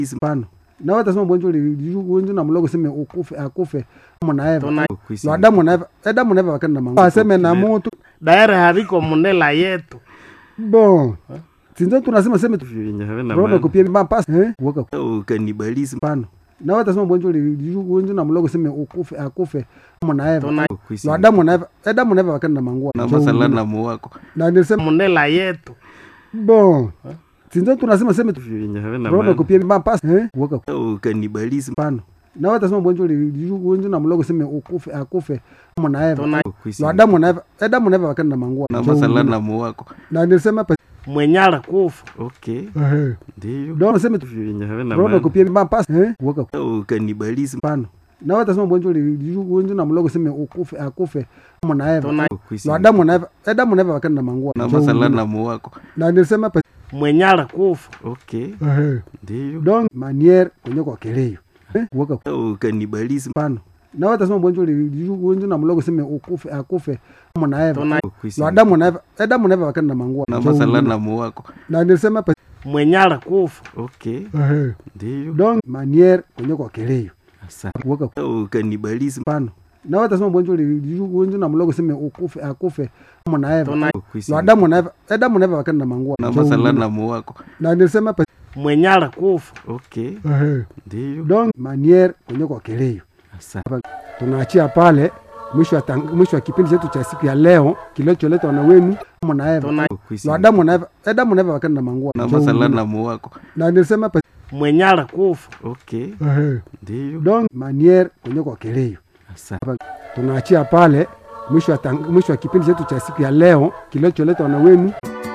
pano nawe atasema bwenjo wenjo na mlogo seme ukufe akufe muna eva Tuna- lwa adamu na eva adamu na eva bakenda mangu aseme na mutu daere hariko munela yetu bon sinzo tunasema seme tu- vyenye havina roho maana. kupia mapasi eh waka ukanibalism pano nawe atasema bwenjo wenjo na mlogo seme ukufe akufe muna eva Tuna- lwa adamu na eva adamu na eva bakenda mangu na masalanamu wako na nilisema munela yetu bon sinzo tunasema seme tu- vyenye havina roho maana. kupia mapasi eh waka ukanibalism pano nawe atasema bwenjo wenjo na mlogo seme ukufe akufe muna eva Tuna- lwa adamu na eva adamu na eva bakenda mangu na masalanamu wako na nilisema pa- mwenyala kufa okay eh ndio donc seme tu- vyenye havina roho maana. kupia mapasi eh waka ukanibalism pano nawe atasema bwenjo wenjo na mlogo seme ukufe akufe muna eva Tuna- lwa adamu na eva adamu na eva bakenda mangu na masalanamu wako na nilisema pa- mwenyala kufa okay eh ndio donc maniere kwenye kwa keleo eh waka ukanibalism pano nawe atasema bwenjo wenjo na mlogo seme ukufe akufe muna eva Tuna- lwa adamu na eva adamu na eva bakenda mangu na masalanamu wako na nilisema pa- mwenyala kufa okay eh ndio donc maniere kwenye kwa keleo asante waka ukanibalism pano nawe atasema bwenjo wenjo na mlogo seme ukufe akufe muna eva Tuna- lwa adamu na eva adamu na eva bakenda mangu na masalanamu wako na nilisema pa- mwenyala kufa okay eh ndio donc maniere kwenye kwa keleo asante tunaachia pale mwisho wa tang- mwisho wa kipindi chetu cha siku ya leo kilicholetwa na wenu mna eva Tuna- lwa adamu na eva adamu na eva bakenda mangu na masalanamu wako na nilisema pa- mwenyala kufa okay eh ndio donc maniere kwenye kwa keleo asante tunaachia pale mwisho wa tang- mwisho wa kipindi chetu cha siku ya leo kilicholetwa na wenu